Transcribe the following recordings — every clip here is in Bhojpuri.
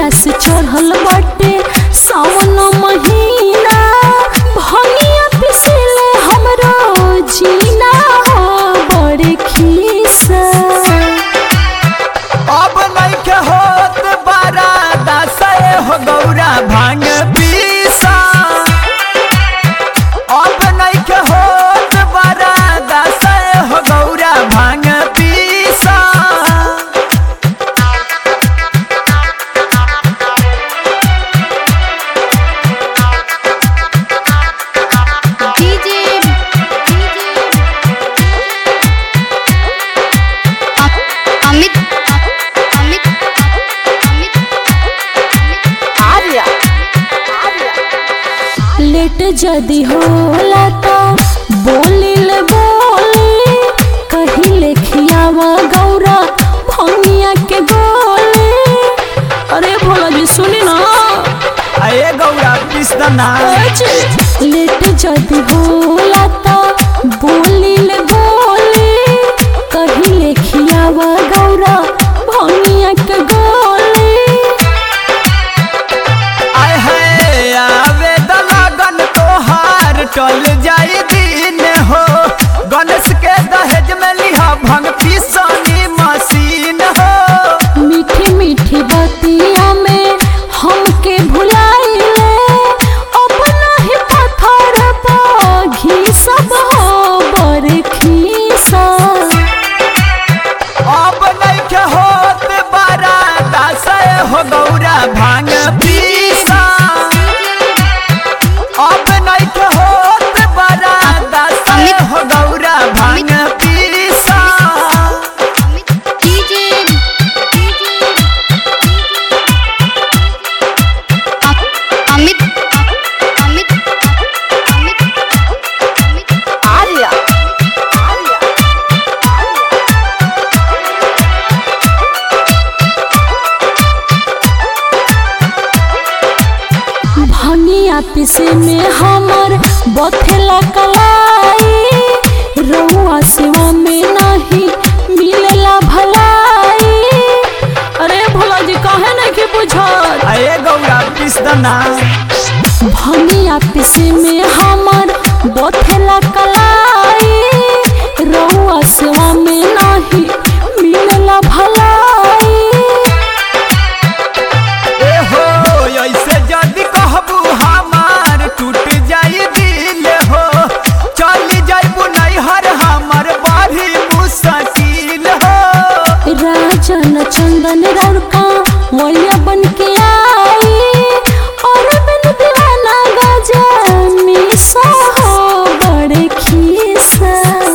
जहिया से चढ़ल बाटे सावन महीना भनिया पिसले हमरो जीना हो बड़े खीसा अब नइखे होत बारा दासए हो गौरा भांग पीसा अब नइखे होत बारा दासए हो गौरा भांग पीसा डीजे अमित अमित अमित आर्या लेट जदी होला तो बोलिल बोली कहिले खियावा गौरा भंगिया के गोली अरे भोला जी सुनी ना अये गौरा पिस्तना लेट जदी होला तो बोलिल बोली कहिले खियावा गौरा भंगिया के गोली आय है आवे द लगन तोहार टल जाई दिन हो गणेश के दहेज में लिहा भंग पिसनी मशीन हो मीठी मीठी बतिया में हमके भुलाइले अपना ही पत्थर पर घी सब हो बड़ खीसा अब नइखे होत बारा दासए हो गौरा भांग पीसा अब नइखे होत बारा दासए हो गौरा भांग पीसा डीजे अमित अमित अमित अमित आर्या भनिया पिसे में हमर बथेला कलाई रउआ सेवा में नहीं मिलेला भलाई अरे भोला जी काहे नहीं के बुझत अये गौरा पिस्तना भनिया पिसे में हमर बथेला कलाई रउआ सेवा में नहीं मिलेला भलाई ए हो ऐसे जदि कहबू हमार टूट जाई दिल हो चल जाइबू नैहर हमर बारी मुश्किल हो राजन चंदन रड़का वलिया बन के आई और बिन दीवाना गजा मिसा हो बड़े खीसा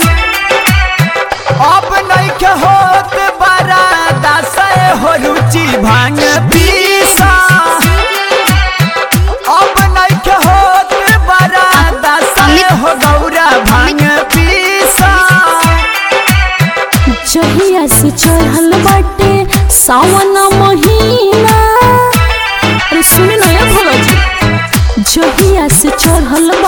अब नइखे होत बारा दासए हो रुचि भांग पीसा अब नइखे होत बारा दासए हो गौरा भांग पीसा जहिया से चढ़ल बाटे सावन महीना अरे सुने ना ये भोला जी जहिया से चढ़ल